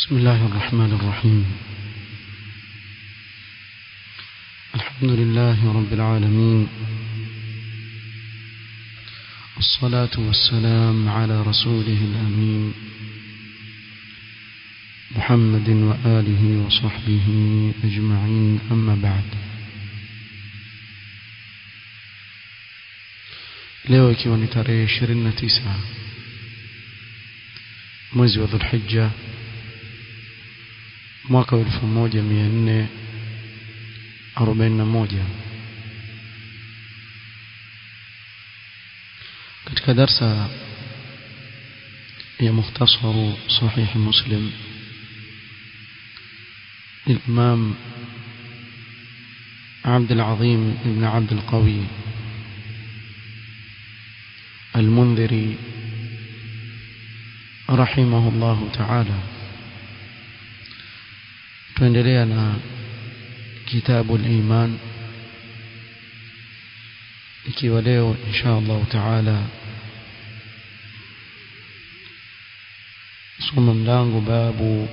بسم الله الرحمن الرحيم الحمد لله رب العالمين الصلاة والسلام على رسوله الأمين محمد وآله وصحبه أجمعين أما بعد leo ikiwa ni tarehe 29 mwezi wa Dhulhijja mwaka wa 1441 katika darsa ya mukhtasaru sahih muslim للإمام عبد العظيم بن عبد القوي المنذري رحمه الله تعالى tuendelea na kitabu al-iman ikiwa leo insha Allah taala soma mlango babu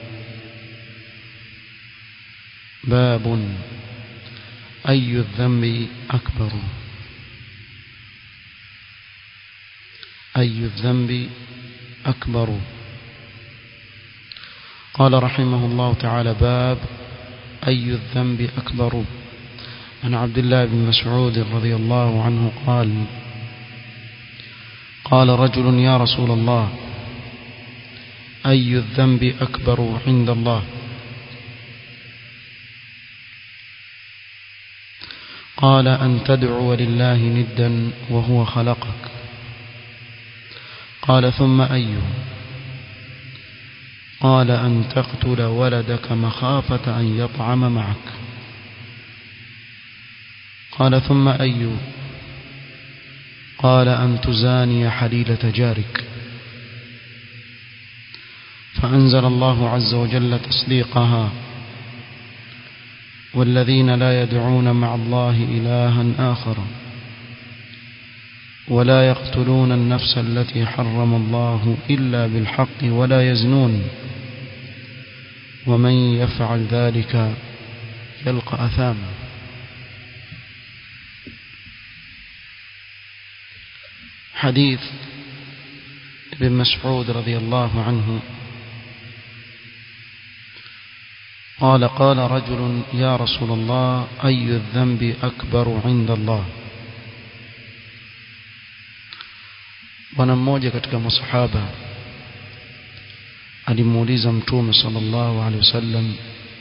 باب أي الذنب أكبر أي الذنب أكبر قال رحمه الله تعالى باب أي الذنب أكبر عن عبد الله بن مسعود رضي الله عنه قال قال رجل يا رسول الله أي الذنب أكبر عند الله قال أن تدعو لله ندا وهو خلقك قال ثم أي قال أن تقتل ولدك مخافة أن يطعم معك قال ثم أي قال أن تزاني حليلة جارك فأنزل الله عز وجل تصديقها والذين لا يدعون مع الله إلها آخر ولا يقتلون النفس التي حرم الله إلا بالحق ولا يزنون ومن يفعل ذلك يلقى أثاما حديث ابن مسعود رضي الله عنه قال قال رجل يا رسول الله أي الذنب أكبر عند الله bwana mmoja katika masahaba alimuuliza mtume sallallahu alaihi wasallam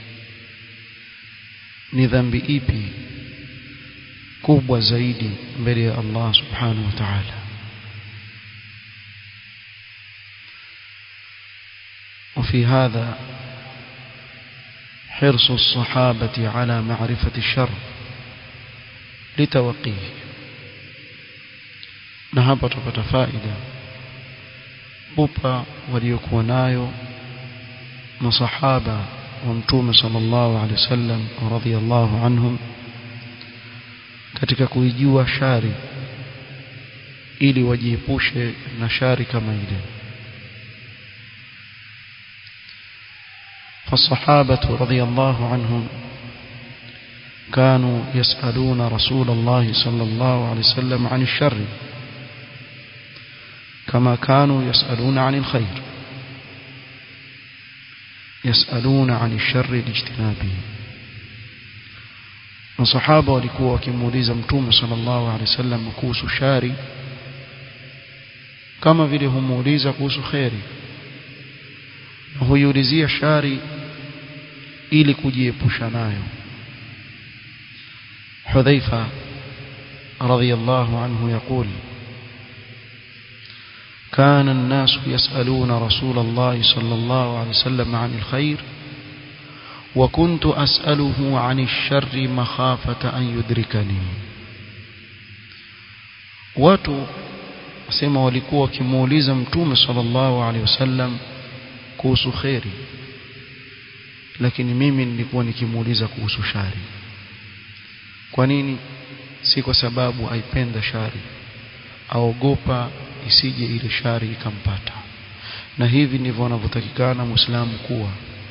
ni dhambi ipi kubwa zaidi mbele ya Allah subhanahu wa ta'ala وفي هذا حرص الصحابة على معرفة الشر لتوقيه na hapa tupata faida upa waliokuwa nayo masahaba wa mtume sallallahu alaihi wasallam radhiyallahu anhum katika kuijua shari ili wajiepushe na shari kama ile فالصحابة رضي الله عنهم كانوا يسألون رسول الله صلى الله عليه وسلم عن الشر كما كانوا يسألون عن الخير يسألون عن الشر لاجتنابه masahaba walikuwa wakimuuliza mtume sallallahu alaihi wasallam kuhusu shari kama vile humuuliza kuhusu kheri na huiulizia shari ili kujiepusha nayo Hudhaifa radhiyallahu anhu يقول كان الناس يسألون رسول الله صلى الله عليه وسلم عن الخير وكنت أسأله عن الشر مخافة أن يدركني watu asema walikuwa wakimuuliza mtume sallallahu alaihi wasallam kuhusu kheri lakini mimi nilikuwa nikimuuliza kuhusu shari kwa nini si kwa sababu aipenda shari aogopa isije ile shari ikampata na hivi ndivyo wanavyotakikana muislamu kuwa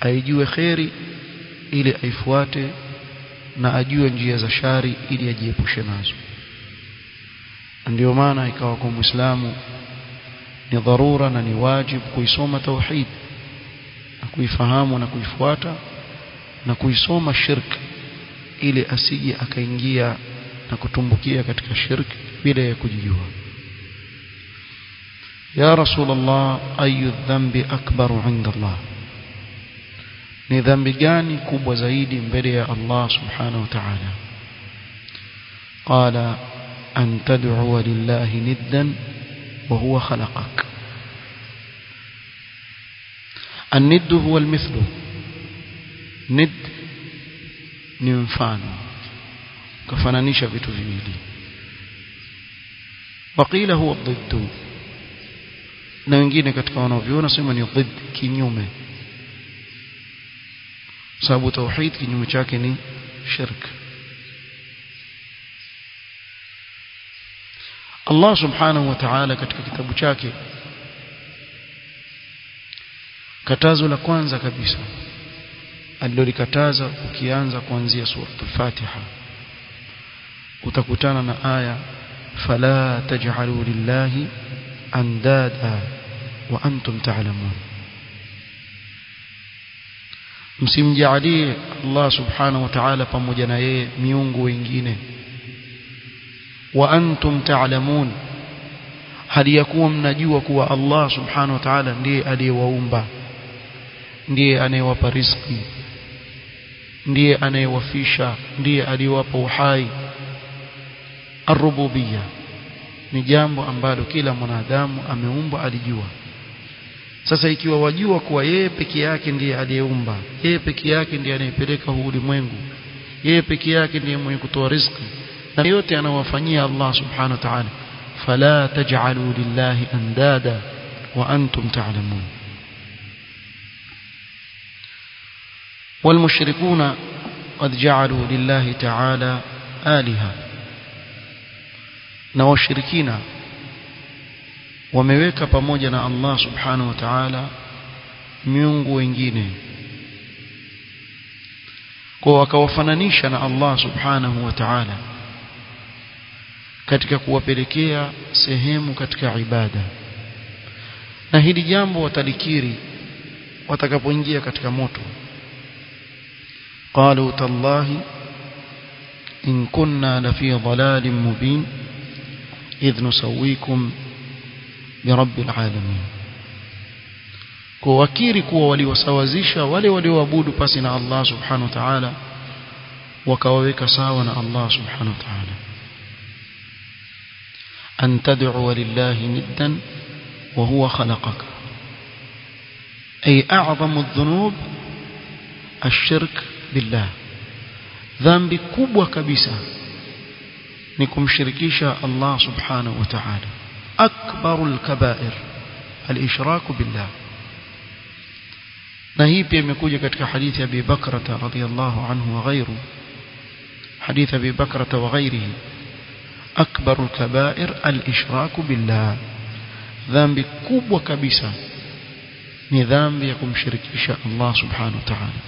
aijue kheri ili aifuate na ajue njia za shari ili ajiepushe nazo ndio maana ikawa kwa muislamu ni dharura na ni wajibu kuisoma tauhid na kuifahamu na kuifuata na kuisoma shirk ili asije akaingia na kutumbukia katika shirk bila ya kujijua ya rasulullah ayu dhambi akbaru inda allah ni dhambi gani kubwa zaidi mbele ya Allah subhanahu wa ta'ala qala an tad'u lillahi niddan wa huwa khalaqak الند هو المثل ند ni mfano kafananisha vitu viwili waqila huwa ضد na wengine katika wanaoviona sema ni ضد kinyume sababu tauhid kinyume chake ni shirk Allah subhanahu wa ta'ala katika kitabu chake katazo la kwanza kabisa alilolikataza ukianza kuanzia sura al-Fatiha utakutana na aya fala taj'alu lillahi andada wa antum ta'lamun msimjalie Allah subhanahu wa ta'ala pamoja na yeye miungu wengine wa antum ta'lamun hali ya kuwa mnajua kuwa Allah subhanahu wa ta'ala ndiye aliyewaumba ndiye anayewapa riziki ndiye anayewafisha ndiye aliyewapa uhai arububiyya ni jambo ambalo kila mwanadamu ameumbwa alijua sasa ikiwa wajua kuwa yeye peke yake ndiye aliyeumba yeye peke yake ndiye anayepeleka huu ulimwengu yeye peke yake ndiye mwenye kutoa riziki na yote anawafanyia Allah subhanahu wa ta'ala fala taj'alu lillahi andada wa antum ta'lamun والمشركون قد جعلوا لله تعالى آلهة na washirikina wameweka pamoja na Allah subhanahu wa ta'ala miungu wengine kwa wakawafananisha na Allah subhanahu wa ta'ala katika kuwapelekea sehemu katika ibada na hili jambo watalikiri watakapoingia katika moto قالوا تالله إن كنا لفي ضلال مبين إذ نسويكم برب العالمين kuwakiri kuwa waliwasawazisha wale walioabudu pasi na Allah subhanahu wa ta'ala wakawaweka sawa na Allah subhanahu wa ta'ala an tad'u lillahi niddan wa huwa khalaqaka ay a'zamu adh-dhunub ash-shirk billah dhambi kubwa kabisa ni kumshirikisha Allah subhanahu wa ta'ala akbarul kaba'ir al-ishraku billah na hii pia imekuja katika hadithi ya Abi Bakra radhiyallahu anhu wa ghairu hadithi Abi Bakra wa ghairihi akbarul kaba'ir al-ishraku billah dhambi kubwa kabisa ni dhambi ya kumshirikisha Allah subhanahu wa ta'ala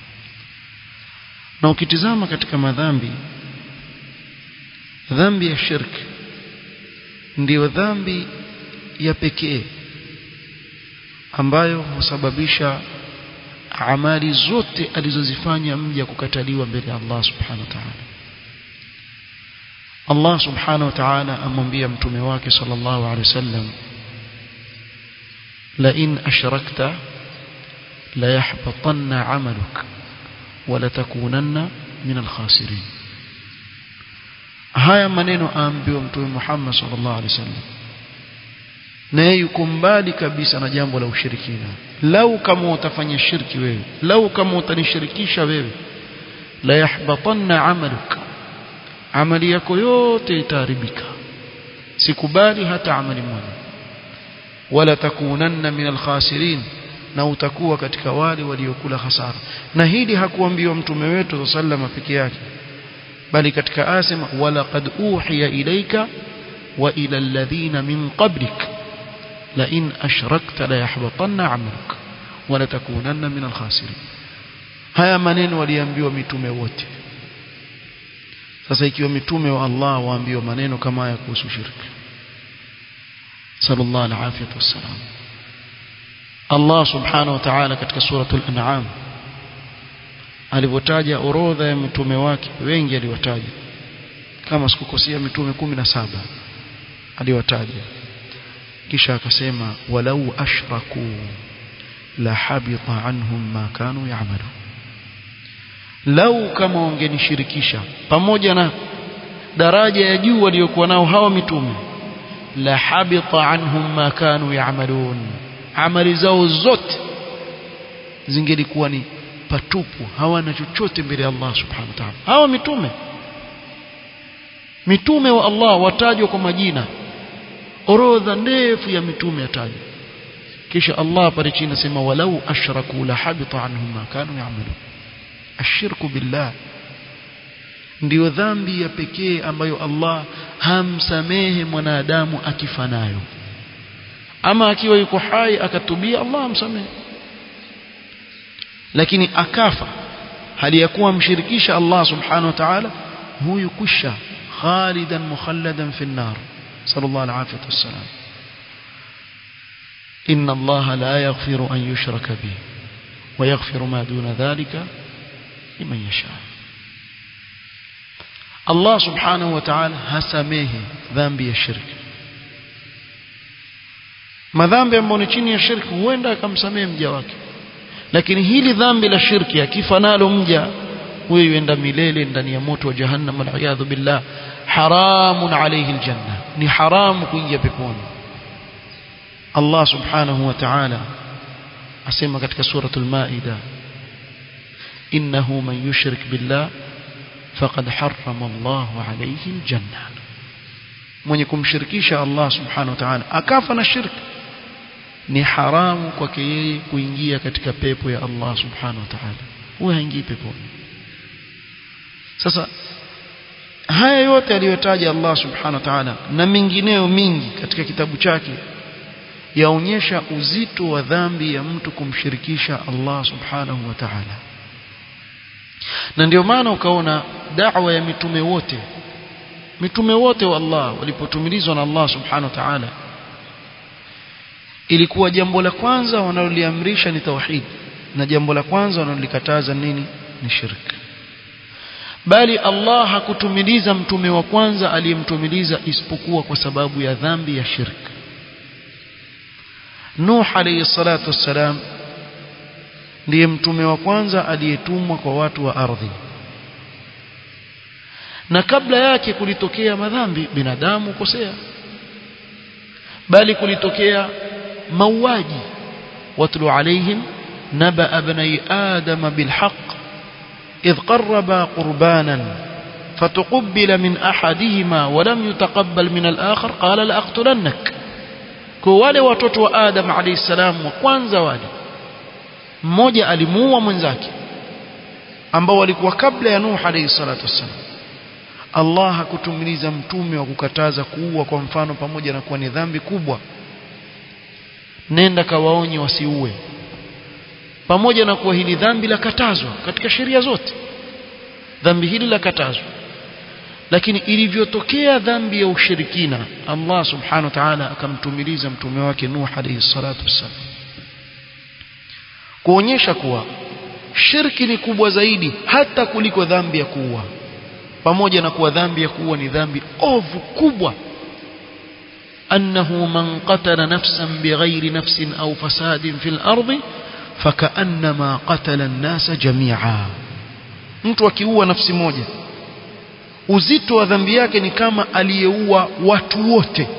na ukitizama katika madhambi dhambi ya shirk ndiyo dhambi ya pekee ambayo husababisha amali zote alizozifanya mja kukataliwa mbele ya Allah subhanahu wa ta'ala Allah subhanahu wa ta'ala amwambia mtume wake sallallahu alaihi wasallam la in ashrakta la yahbatanna 'amaluk wa la takunanna min al-khasirin haya maneno aambiwa mtume Muhammad sallallahu alaihi wasallam naye yuko mbali kabisa na jambo la ushirikina lau kama utafanya shirki wewe lau kama utanishirikisha wewe la yahbatanna amaluk amali yako yote itaharibika sikubali hata amali moja wala takunanna min alkhasirin na utakuwa katika wale waliokula hasara na hili hakuambiwa mtume wetu sallama peke yake bali katika asema wala qad uhiya ilayka wa ila alladhina min qablik la in ashrakta la yahbatanna amaluk wala takunanna min alkhasirin haya maneno waliambiwa mitume wote sasa ikiwa mitume wa Allah waambiwa maneno kama haya kuhusu shirki sallallahu alaihi wasallam Allah subhanahu wa ta'ala katika suratul an'am alivyotaja orodha ya mitume wake wengi aliwataja kama sikukosea mitume kumi na saba aliwataja kisha akasema walau ashraku la habita anhum ma kanu ya'malun lau kama wangenishirikisha pamoja na daraja ya juu waliokuwa nao hawa mitume la habita anhum ma kanu ya'malun amali zao zote zingelikuwa ni patupu hawana chochote mbele ya Allah subhanahu wa ta'ala hawa mitume mitume wa Allah watajwa kwa majina orodha ndefu ya mitume yatajwa kisha Allah pale chini anasema walau ashraku la habita anhum ma kanu ya'malun ashirku billah ndiyo dhambi ya pekee ambayo Allah hamsamehe mwanadamu akifa nayo ama akiwa yuko hai akatubia Allah hamsamehe lakini akafa hali ya kuwa mshirikisha Allah subhanahu wa ta'ala huyu kusha khalidan mukhalladan fi an-nar sallallahu alaihi wasallam inna Allah la yaghfiru an yushraka bihi wa yaghfiru ma duna dhalika liman yasha Allah subhanahu wa ta'ala hasamehe dhambi ya shirki madhambi ambayo ni chini ya shirki huenda akamsamehe mja wake lakini hili dhambi la shirki akifa nalo mja huyo yuenda milele ndani ya moto wa jahannam waliyadhu billah haramun alayhi aljanna ni haramu kuingia peponi Allah subhanahu wa ta'ala asema katika suratul maida innahu man yushrik billah faqad harrama Allah alayhi aljanna mwenye kumshirikisha Allah subhanahu wa ta'ala akafa na shirki ni haramu kwake yeye kuingia katika pepo ya Allah subhanahu wa ta'ala huyo haingii peponi sasa haya yote aliyotaja Allah subhanahu wa ta'ala na mengineyo mingi katika kitabu chake yaonyesha uzito wa dhambi ya mtu kumshirikisha Allah subhanahu wa ta'ala na ndio maana ukaona da'wa ya mitume wote mitume wote wa Allah walipotumilizwa na Allah subhanahu wa ta'ala ilikuwa jambo la kwanza wanaloliamrisha ni tauhid na jambo la kwanza wanalolikataza nini ni shirki bali Allah hakutumiliza mtume wa kwanza aliyemtumiliza isipokuwa kwa sababu ya dhambi ya shirki Nuh alayhi salatu wassalam ndiye mtume wa kwanza aliyetumwa kwa watu wa ardhi na kabla yake kulitokea madhambi binadamu kosea bali kulitokea mauaji watlu alaihim naba abnai adam bilhaq إذ قربا قربانا فتقبل من أحدهما ولم يتقبل من الآخر قال لأقتلنك كوالي watoto wa Adam alayhi salam wa kwanza wale mmoja alimuua mwenzake ambao walikuwa kabla ya Nuh alayhi salatu wassalam Allah hakutumiliza mtume wa kukataza kuua kwa mfano pamoja na kuwa ni dhambi kubwa nenda kawaonye wasiue pamoja na kuwa hili dhambi la katazwa katika sheria zote dhambi hili la katazwa lakini ilivyotokea dhambi ya ushirikina Allah subhanahu wa ta'ala akamtumiliza mtume wake Nuh alayhi salatu wassalam kuonyesha kuwa shirki ni kubwa zaidi hata kuliko dhambi ya kuua pamoja na kuwa dhambi ya kuua ni dhambi ovu kubwa أنه من قتل نفسا بغير نفس أو فساد في الأرض فكأنما قتل الناس جميعا mtu akiua nafsi moja uzito wa dhambi yake ni kama aliyeua watu wote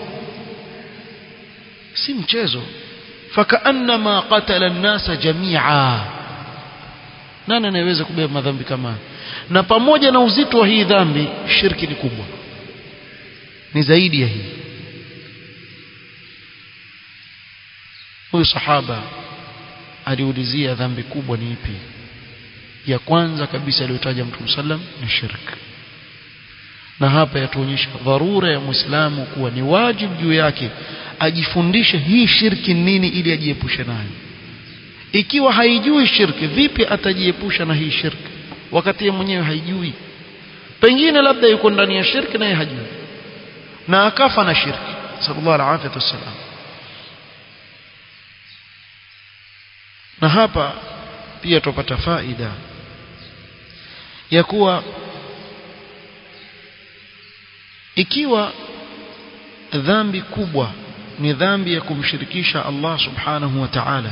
si mchezo fakaannama qatala an-nasa jami'a nani anayeweza kubeba madhambi kama na pamoja na uzito wa hii dhambi shirki ni kubwa ni zaidi ya hii huyu sahaba aliulizia dhambi kubwa ni ipi ya kwanza kabisa aliyotaja Mtume sallam ni shirk na hapa yatuonyesha dharura ya Muislamu kuwa ni wajibu juu yake ajifundishe hii shirki nini ili ajiepushe nayo ikiwa haijui shirki vipi atajiepusha na hii shirki wakati yeye mwenyewe haijui pengine labda yuko ndani ya shirki naye hajui na akafa na shirki sallallahu alaihi wasallam na hapa pia tupata faida ya kuwa ikiwa dhambi kubwa ni dhambi ya kumshirikisha Allah subhanahu wa ta'ala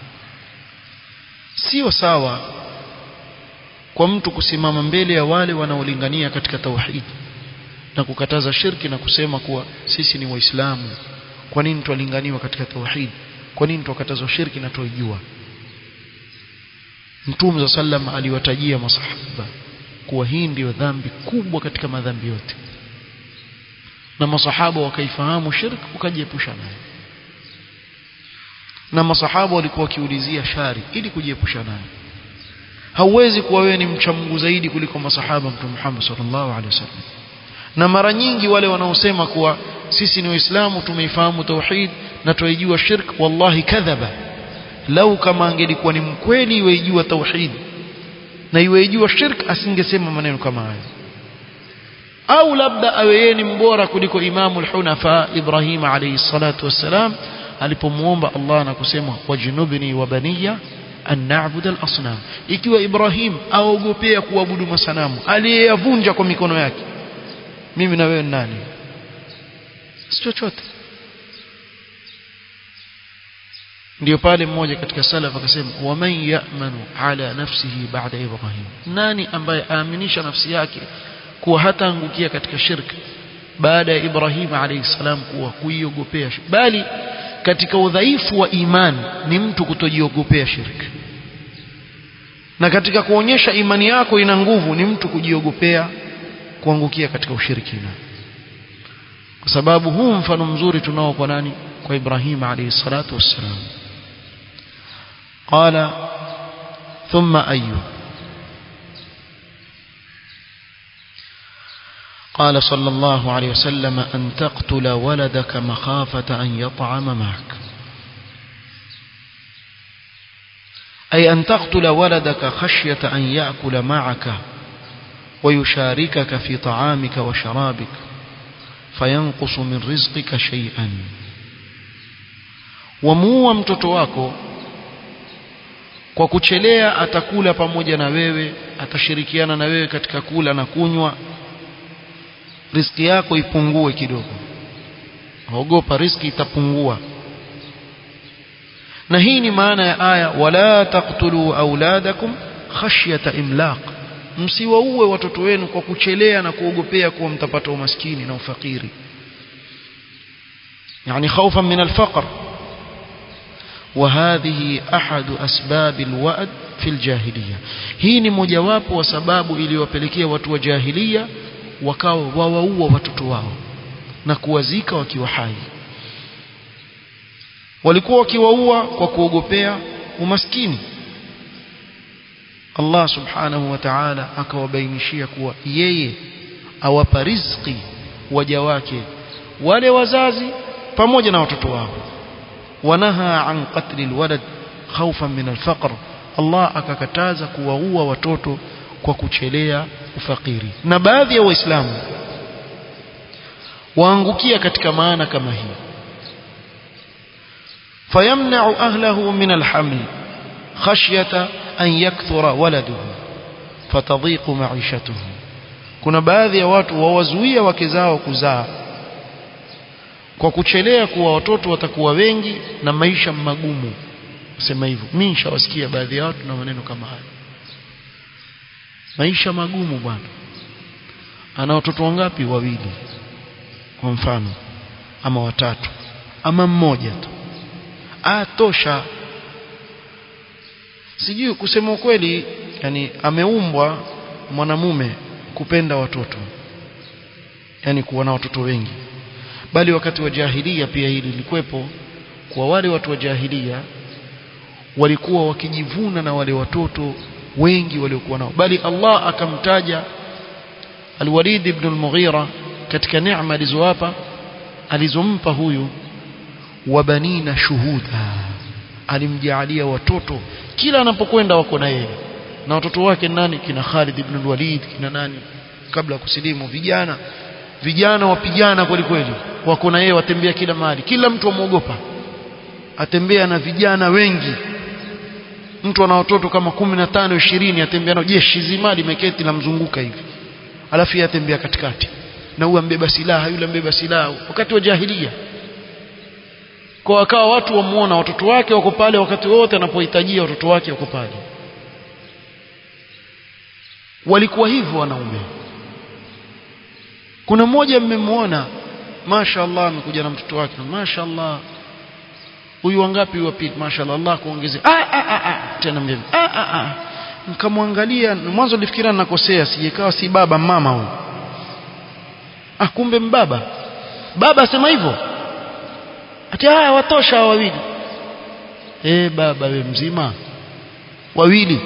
sio sawa kwa mtu kusimama mbele ya wale wanaolingania katika tauhid na kukataza shirki na kusema kuwa sisi ni waislamu kwa nini twalinganiwa katika tauhid kwa nini twakatazwa shirki na tuijua Mtume sallam aliwatajia masahaba kuwa hii ndiyo dhambi kubwa katika madhambi yote na masahaba wakaifahamu shirk wakajiepusha nayo na masahaba walikuwa wakiulizia shari ili kujiepusha nayo hauwezi kuwa wewe ni mcha Mungu zaidi kuliko masahaba Mtume Muhammad sallallahu alaihi wasallam na mara nyingi wale wanaosema kuwa sisi ni waislamu tumeifahamu tauhid na tuijua shirk wallahi kadhaba lau kama angelikuwa ni mkweli iweijua tauhid na iweijua shirk asingesema maneno kama hayo au labda awe yeye ni mbora kuliko imamu al-hunafa Ibrahim alayhi salatu wassalam alipomuomba Allah na kusema wajnubni wa baniya an na'budu al-asnam ikiwa Ibrahim aogopea kuabudu masanamu aliyeyavunja kwa mikono yake mimi na wewe nani si chochote ndio pale mmoja katika salaf akasema waman ya'manu ala nafsihi ba'da ibrahim nani ambaye aaminisha nafsi yake kuwa hataangukia katika shirki baada ya Ibrahim alayhi salam kuwa kuiogopea bali katika udhaifu wa imani ni mtu kutojiogopea shirki na katika kuonyesha imani yako ina nguvu ni mtu kujiogopea kuangukia katika ushirikina kwa sababu huu mfano mzuri tunao kwa nani kwa Ibrahim alayhi salatu wassalam قال ثم أيوب قال صلى الله عليه وسلم أن تقتل ولدك مخافة أن يطعم معك أي أن تقتل ولدك خشية أن يأكل معك ويشاركك في طعامك وشرابك فينقص من رزقك شيئا ومو mtoto wako kwa kuchelea atakula pamoja na wewe atashirikiana na wewe katika kula na kunywa riski yako ipungue kidogo ogopa riski itapungua na hii ni maana ya aya wala taqtulu auladakum khashyata imlaq msiwaue watoto wenu kwa kuchelea na kuogopea kuwa mtapata umaskini na ufakiri yani خوفا من الفقر وهذه أحد أسباب الوأد في الجاهلية hii ni mojawapo wa sababu iliyowapelekea watu wa jahiliya wakawa wawaua watoto wao na kuwazika wakiwa hai walikuwa wakiwaua kwa kuogopea umaskini Allah subhanahu wa ta'ala akawabainishia kuwa yeye awapa riziki waja wake wale wazazi pamoja na watoto wao wanaha an qatli alwalad khawfan min alfaqr Allah akakataza kuwaua watoto kwa kuchelea ufakiri na baadhi ya waislamu waangukia katika maana kama hii fayamna'u ahlahu min alhaml khashyata an yakthura waladuhu fatadhiqu ma'ishatuhu kuna baadhi ya watu wawazuia wake zao kuzaa kwa kuchelea kuwa watoto watakuwa wengi na maisha magumu sema hivyo mimi nishawasikia baadhi ya watu na maneno kama haya maisha magumu bwana ana watoto wangapi wawili kwa mfano ama watatu ama mmoja tu atosha sijui kusema ukweli yani ameumbwa mwanamume kupenda watoto yani kuwa na watoto wengi bali wakati wa jahilia pia hili lilikuwepo kwa wale watu wa jahilia walikuwa wakijivuna na wale watoto wengi waliokuwa nao bali Allah akamtaja Al-Walid ibn al-Mughira katika neema alizowapa alizompa huyu wabanina shuhuda alimjaalia watoto kila anapokwenda wako na yeye na watoto wake nani kina Khalid ibn Walid kina nani kabla ya kusilimu vijana vijana wapigana kweli kweli wako na yeye watembea kila mahali kila mtu amuogopa atembea na vijana wengi mtu ana watoto kama 15 20 atembea nao jeshi zima limeketi la mzunguka hivi alafu yeye atembea katikati na huyu ambeba silaha yule ambeba silaha wakati wa jahilia kwa akawa watu wamuona watoto wake wako pale wakati wote anapohitajia watoto wake wako pale walikuwa hivyo wanaume kuna mmoja mmemwona mashaallah amekuja na mtoto wake mashaallah huyu wangapi wa pili mashaallah Allah kuongezea ah ah ah ah tena mbele ah ah ah nikamwangalia mwanzo nilifikiria nakosea sijekawa si baba mama huyu ah kumbe mbaba baba asema hivyo ati haya watosha wawili eh baba we mzima wawili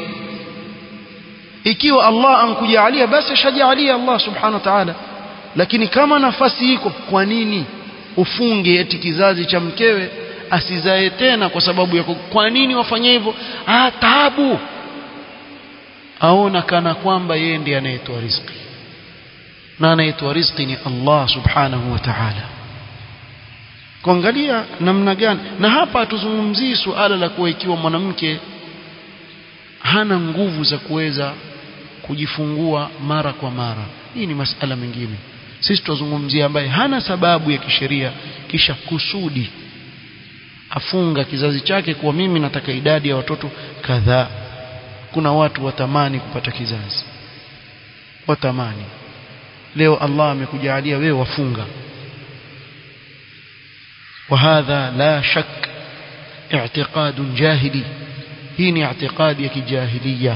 ikiwa Allah ankujalia basi shajalia Allah subhanahu wa ta'ala lakini kama nafasi iko kwa nini ufunge eti kizazi cha mkewe asizae tena kwa sababu ya kwa nini wafanye hivyo ah taabu aona kana kwamba yeye ndiye anayetoa riziki na anayetoa riziki ni Allah subhanahu wa ta'ala kuangalia namna gani na hapa hatuzungumzii suala la kuwa ikiwa mwanamke hana nguvu za kuweza kujifungua mara kwa mara hii ni masala mengine sisi tuzungumzia ambaye hana sababu ya kisheria kisha kusudi afunga kizazi chake kuwa mimi nataka idadi ya watoto kadhaa kuna watu watamani kupata kizazi watamani leo Allah amekujalia wewe wafunga وهذا لا شك اعتقاد جاهلي هي اعتقاد يكجاهلية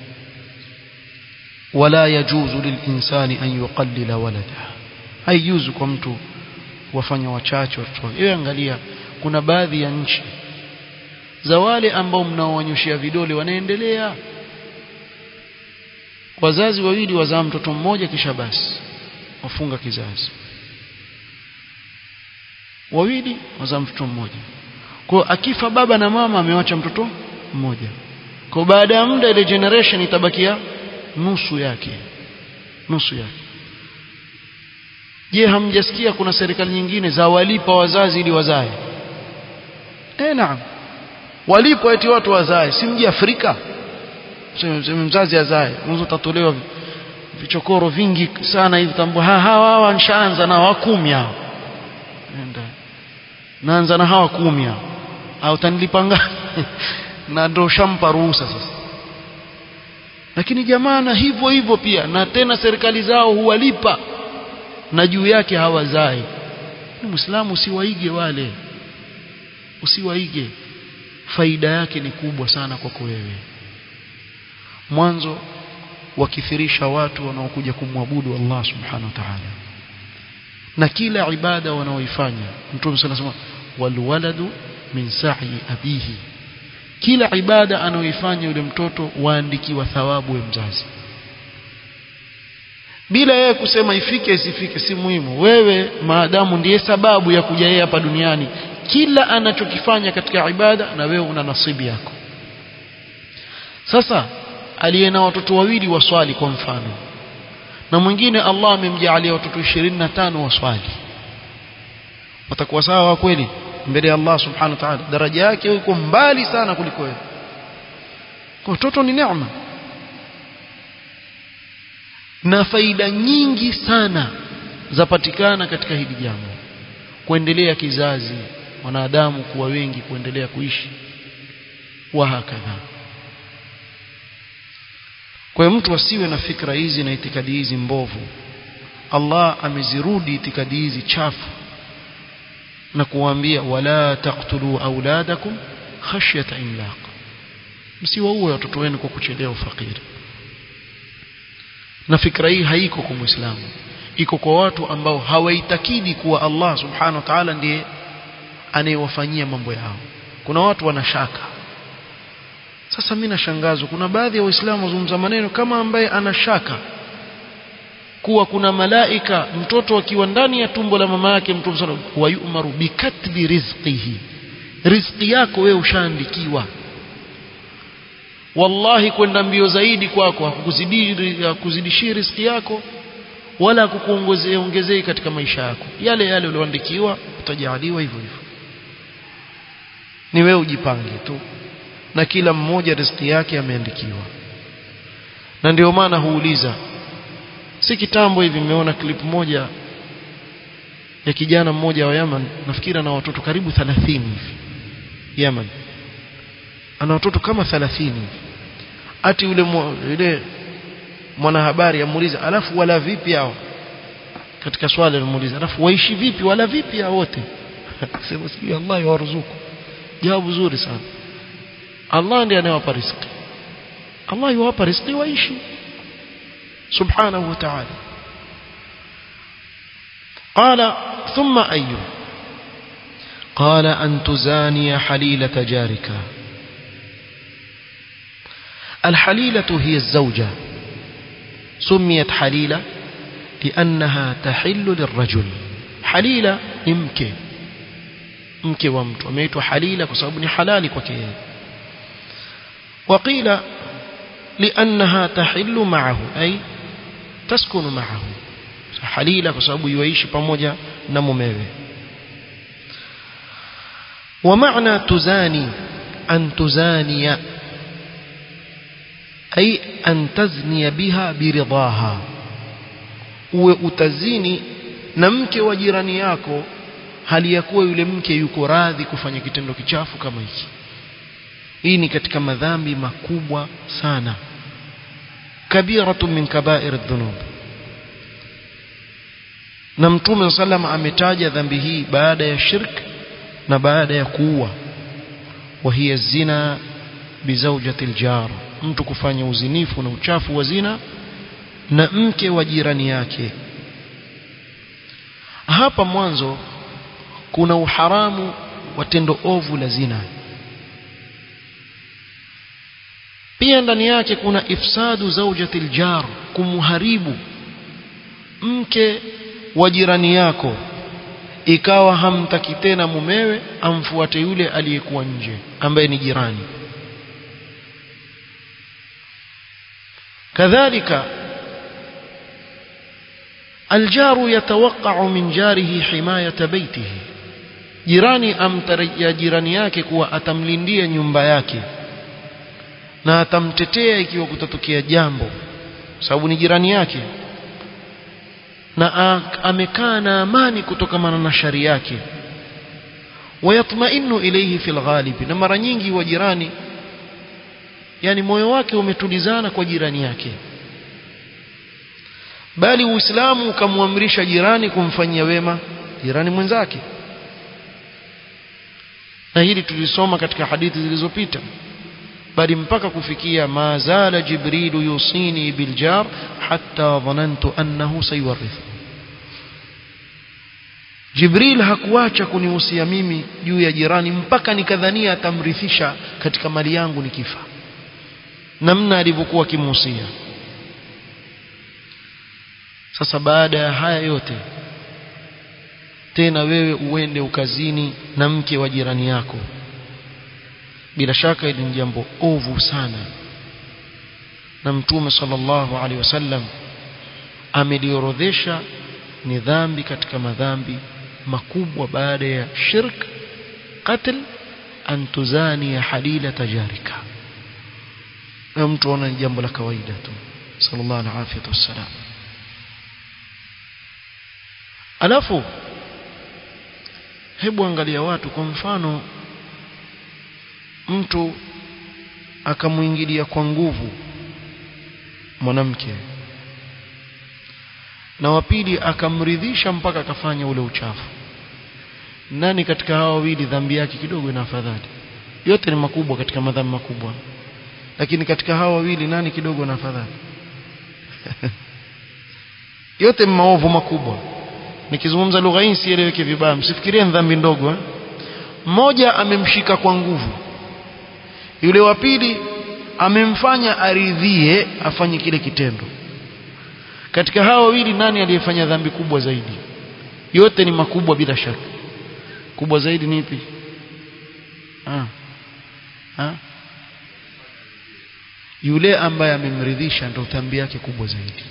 ولا يجوز للإنسان أن يقلل ولده haijuzu kwa mtu wafanya wachache watoto wake hiyo angalia kuna baadhi ya nchi za wale ambao mnaowanyoshia vidole wanaendelea wazazi wawili wazaa mtoto mmoja kisha basi wafunga kizazi wawili wazaa mtoto mmoja kwa akifa baba na mama amewacha mtoto mmoja kwa baada ya muda ile generation itabakia nusu yake nusu yake je hamjasikia kuna serikali nyingine za walipa wazazi ili wazae eh naam walipo eti watu wazae si mji Afrika mzazi azae mwanzo tatolewa vichokoro vingi sana hivi tambo hawa hawa nishaanza na wa kumi hao nenda naanza na hawa kumi hao au utanilipa ngapi na ndo shampa ruhusa sasa lakini jamaa na hivyo hivyo pia na tena serikali zao huwalipa na juu yake hawazai ni muislamu usiwaige wale usiwaige faida yake ni kubwa sana kwako wewe mwanzo wakithirisha watu wanaokuja kumwabudu Allah subhanahu wa ta'ala na kila ibada wanaoifanya mtume sana sema walwaladu min sa'i abihi kila ibada anaoifanya yule mtoto waandikiwa thawabu ya mzazi bila yeye kusema ifike isifike si muhimu wewe maadamu ndiye sababu ya kuja yeye hapa duniani kila anachokifanya katika ibada na wewe una nasibi yako sasa aliye na watoto wawili waswali kwa mfano na mwingine Allah amemjalia watoto 25 waswali watakuwa sawa kweli mbele ya Allah subhanahu wa ta'ala daraja yake iko mbali sana kuliko wewe kwa watoto ni neema na faida nyingi sana zapatikana katika hili jambo kuendelea kizazi wanadamu kuwa wengi kuendelea kuishi wa hakadha kwa hiyo mtu asiwe na fikra hizi na itikadi hizi mbovu Allah amezirudi itikadi hizi chafu na kuwaambia wala taqtulu auladakum khashyata imlaq msiwaue watoto wenu kwa kuchelea ufakiri na fikra hii haiko kwa muislamu iko kwa watu ambao hawaitakidi kuwa Allah subhanahu wa ta'ala ndiye anayewafanyia mambo yao kuna watu wanashaka sasa mimi nashangazwa kuna baadhi ya waislamu wazungumza maneno kama ambaye anashaka kuwa kuna malaika mtoto akiwa ndani ya tumbo la mama yake mtume sana wa yu'maru bikatbi rizqihi riziki yako wewe ushaandikiwa wallahi kwenda mbio zaidi kwako hakukuzidishii riziki yako wala hakukuongezea ongezei katika maisha yako yale yale ulioandikiwa utajaliwa hivyo hivyo ni wewe ujipange tu na kila mmoja riziki yake ameandikiwa na ndio maana huuliza si kitambo hivi nimeona clip moja ya kijana mmoja wa Yemen nafikiri ana watoto karibu 30 hivi Yemen ana watoto kama 30 hivi ati yule yule mwanahabari amuuliza alafu wala vipi hao katika swali alimuuliza alafu waishi vipi wala vipi hao wote sema sijui Allah yawaruzuku jawabu zuri sana Allah ndiye anayewapa riziki Allah yuwapa riziki waishi subhanahu wa ta'ala قال ثم أي قال أن تزاني حليلة جارك الحليلة هي الزوجة سميت حليلة لأنها تحل للرجل حليلة ممكن mke wa mtu ameitwa halila kwa sababu ni halali kwake yeye waqila liannaha tahillu ma'ahu ay taskunu ma'ahu halila kwa sababu yuishi pamoja na mumewe wa maana tuzani an tuzaniya ay an tazniya biha biridaha uwe utazini na mke wa jirani yako hali ya kuwa yule mke yuko radhi kufanya kitendo kichafu kama hiki hii ni katika madhambi makubwa sana kabiratu min kabair dhunub na mtume sallam ametaja dhambi hii baada ya shirk na baada ya kuua wa hiya zina bizawjati aljar mtu kufanya uzinifu na uchafu wa zina na mke wa jirani yake hapa mwanzo kuna uharamu wa tendo ovu la zina pia ndani yake kuna ifsadu zawjati aljar kumharibu mke wa jirani yako ikawa hamtaki tena mumewe amfuate yule aliyekuwa nje ambaye ni jirani kadhalika الجار يتوقع من جاره حماية بيته jirani amtarajia jirani yake kuwa atamlindia nyumba yake na atamtetea ikiwa kutatokea jambo sababu ni jirani yake na amekaa na amani kutokamana na shari yake wayatmainu ilayhi fil ghalibi na mara nyingi wa jirani yani moyo wake umetulizana kwa jirani yake bali uislamu ukamwamrisha jirani kumfanyia wema jirani mwenzake na hili tulisoma katika hadithi zilizopita bali mpaka kufikia ma zala jibrilu yusini biljar hatta dhanantu annahu sayuwarithu jibril hakuacha kunihusia mimi juu ya jirani mpaka nikadhania atamrithisha katika mali yangu nikifa namna alivyokuwa akimuhusia sasa baada ya haya yote tena wewe uende ukazini na mke wa jirani yako bila shaka hili ni jambo ovu sana na mtume sallallahu alaihi wasallam ameliorodhesha ni dhambi katika madhambi makubwa baada ya shirk qatl an tuzani halila tajarika na mtu ana jambo la kawaida tu sallallahu alaihi wasallam alafu hebu angalia watu kwa mfano mtu akamuingilia kwa nguvu mwanamke na wa pili akamridhisha mpaka akafanya ule uchafu nani katika hawa wawili dhambi yake kidogo ina afadhali yote ni makubwa katika madhambi makubwa lakini katika hawa wawili nani kidogo na afadhali yote ni maovu makubwa nikizungumza lugha hii sieleweke vibaya msifikirie dhambi ndogo eh? mmoja amemshika kwa nguvu yule wa pili amemfanya aridhie afanye kile kitendo katika hawa wawili nani aliyefanya dhambi kubwa zaidi yote ni makubwa bila shaka kubwa zaidi ni ipi ha. Ha? yule ambaye amemridhisha ndio dhambi yake kubwa zaidi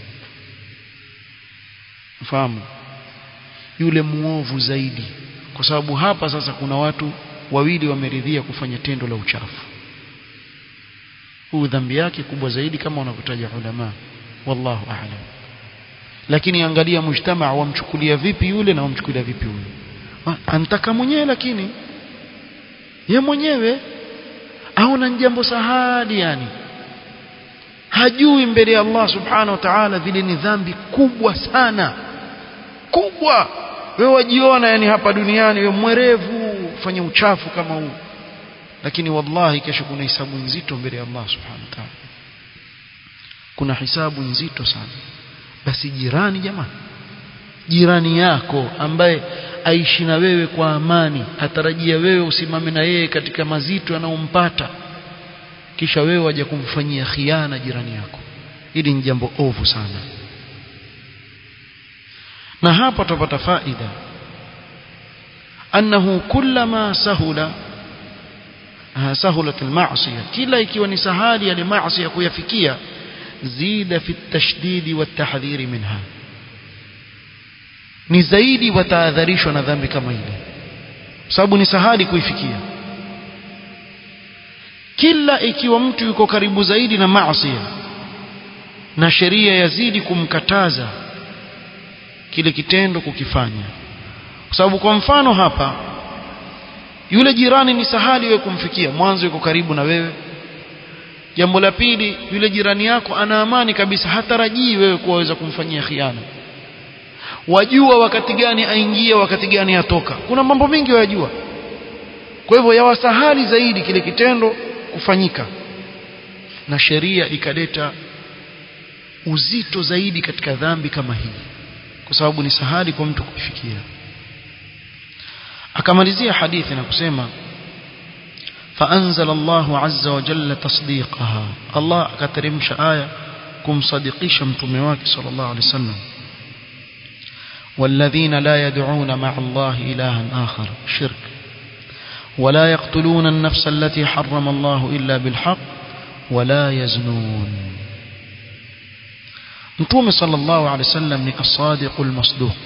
fahamu yule muovu zaidi kwa sababu hapa sasa kuna watu wawili wameridhia kufanya tendo la uchafu huu dhambi yake kubwa zaidi kama wanavyotaja ulama wallahu a'lam lakini angalia mujtamaa wamchukulia vipi yule na wamchukulia vipi huyu antaka mwenyewe lakini ye mwenyewe aona jambo sahali yani hajui mbele ya Allah subhanahu wa ta'ala vile ni dhambi kubwa sana kubwa wewe wajiona yani hapa duniani wewe mwerevu fanya uchafu kama huu lakini wallahi kesho kuna hisabu nzito mbele ya Allah subhanahu wa ta'ala kuna hisabu nzito sana basi jirani jamani jirani yako ambaye aishi na wewe kwa amani atarajia wewe usimame na yeye katika mazito yanayompata kisha wewe waje kumfanyia khiana jirani yako hili ni jambo ovu sana na hapa tupata faida annahu kullama sahula sahulat almaasiya kila ikiwa ni sahali ya maasiya kuyafikia zida fi tashdidi watahdhiri minha ni zaidi watahadharishwa na dhambi kama ile sababu ni sahali kuifikia kila ikiwa mtu yuko karibu zaidi na maasi na sheria yazidi kumkataza kile kitendo kukifanya kwa sababu kwa mfano hapa yule jirani ni sahali wewe kumfikia mwanzo yuko karibu na wewe jambo la pili yule jirani yako ana amani kabisa hatarajii wewe kuweza kumfanyia khiana wajua wakati gani aingie wakati gani atoka kuna mambo mengi wayajua kwa hivyo yawasahali zaidi kile kitendo kufanyika na sheria ikaleta uzito zaidi katika dhambi kama hii kwa sababu ni sahali kwa mtu kuifikia akamalizia hadithi na kusema فأنزل الله عز وجل تصديقها الله أكترمش آية كم صديقيش متمواك صلى الله عليه وسلم والذين لا يدعون مع الله إلها آخر شرك ولا يقتلون النفس التي حرم الله إلا بالحق ولا يزنون متوم صلى الله عليه وسلم ni الصادق المصدوق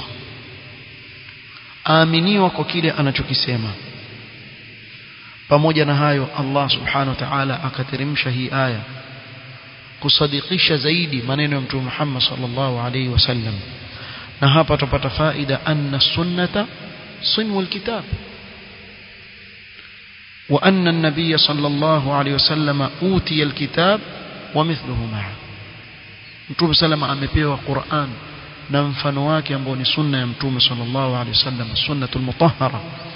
aaminiwa kwa kile anachokisema pamoja na hayo Allah subhanahu wa ta'ala akateremsha hii aya kusadikisha zaidi maneno ya mtume Muhammad sallallahu alaihi wasallam na hapa tupata faida anna sunnata sunwul kitab وأن النبي صلى الله عليه وسلم أوتي الكتاب ومثله معه mtume salama amepewa Qur'an na mfano wake ambao ni sunna ya mtume sallallahu alaihi wasallam sunnatul mutahhara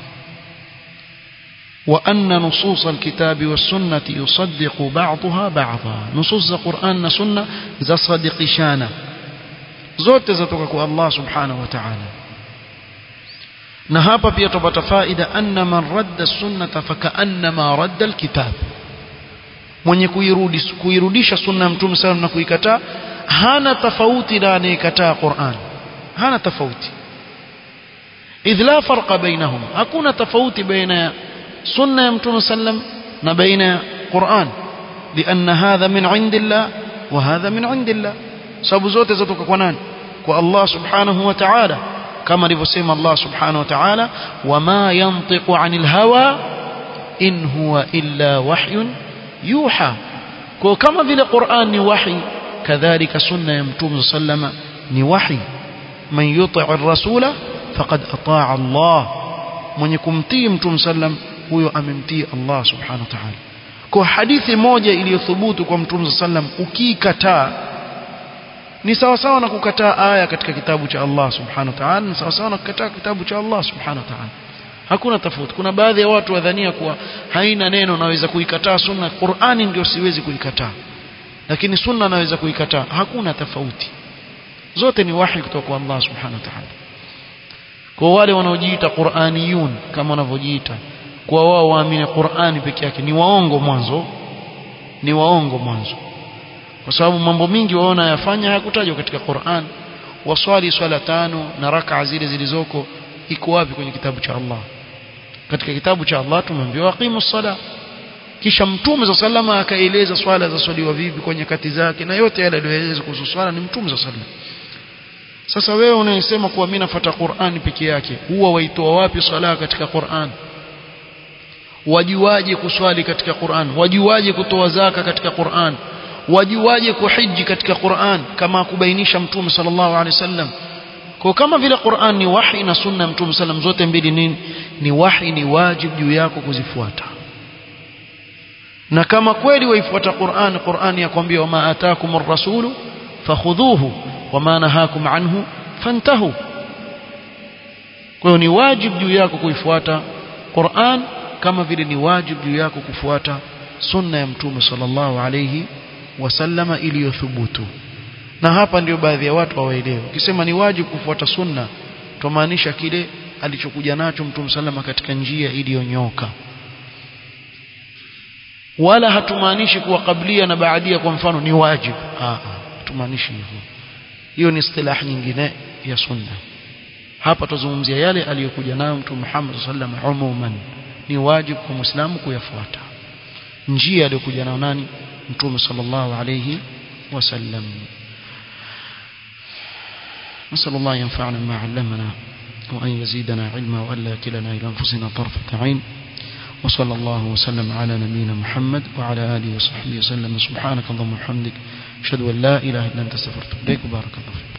وأن نصوص الكتاب والسنة يصدق بعضها بعضا نصوص القرآن والسنة za sadikishana zote zatoka kwa Allah subhanahu wa ta'ala na hapa pia tupata faida anna man radda sunnata fakaannama radda alkitab mwenye kuirudi kuirudisha sunna ya mtume sallam na kuikataa hana tofauti na anayekataa Qur'an hana tofauti idh la farqa bainahum hakuna tofauti baina sunna ya mtume sallam na baina Qur'an لأن هذا من عند الله وهذا من عند الله sababu zote zatoka kwa nani kwa Allah subhanahu wa ta'ala kama alivyosema Allah subhanahu wa ta'ala wama yantiqu 'anil hawa in huwa illa wahyun yuha kwa kama vile Qur'an ni wahi kadhalika sunna ya mtume sallama ni wahi man yuti' ar-rasula faqad ata'a Allah mwenye kumtii mtume sallam huyo amemtii Allah subhanahu wa ta'ala kwa hadithi moja iliyothubutu kwa mtume sallam ukikataa ni sawa sawa na kukataa aya katika kitabu cha Allah subhanahu wa ta'ala ni sawa sawa na kukataa kitabu cha Allah subhanahu wa ta'ala hakuna tofauti kuna baadhi ya watu wadhania kuwa haina neno naweza kuikataa sunna Qur'ani ndio siwezi kuikataa lakini sunna naweza kuikataa hakuna tofauti zote ni wahi kutoka kwa Allah subhanahu wa ta'ala kwa wale wanaojiita Qur'aniyun kama wanavyojiita kwa wao waamini Qur'ani peke yake ni waongo mwanzo ni waongo mwanzo kwa sababu mambo mingi waona yafanya hayakutajwa katika Qur'an waswali swala tano na raka zile zilizoko iko wapi kwenye kitabu cha Allah katika kitabu cha Allah tumeambiwa aqimu sala kisha mtume za salama akaeleza swala za swaliwa vipi kwa nyakati zake na yote yale aliyoeleza kuhusu swala ni mtume za salama sasa wewe unayesema kuwa mimi nafuata Qur'ani peke yake huwa waitoa wapi swala katika Qur'an wajuaje kuswali katika Qur'an wajuaje kutoa zaka katika Qur'an wajuaje kuhiji katika Qur'an kama kubainisha mtume sallallahu alaihi wasallam kwa kama vile Qur'an ni wahi na sunna ya mtume sallam zote mbili nini ni wahi ni wajib juu yako kuzifuata na kama kweli waifuata Qur'an Qur'an yakwambia wama ataakumur rasulu fakhudhuhu wama nahakum anhu fantahu kwa hiyo ni wajib juu yako kuifuata Qur'an kama vile ni wajib juu yako kufuata sunna ya mtume sallallahu alayhi wasallama iliyothubutu na hapa ndio baadhi ya watu hawaelewi ukisema ni wajibu kufuata sunna tumaanisha kile alichokuja nacho mtume sallama katika njia iliyonyoka wala hatumaanishi kuwa kablia na baadia kwa mfano ni wajibu ah hatumaanishi hivyo hiyo ni istilah nyingine ya sunna hapa tuzungumzia yale aliyokuja nayo mtume Muhammad sallam umuman ni wajibu kwa muislamu kuyafuata njia aliyokuja nayo nani mtume sallallahu alayhi wasallam نسأل الله ينفعنا ما علمنا وأن يزيدنا علما وألا يكلنا إلى أنفسنا طرفة عين وصلى الله وسلم على نبينا محمد وعلى آله وصحبه وسلم سبحانك اللهم وبحمدك أشهد أن لا إله إلا أنت استغفرك إليك وبارك الله فيك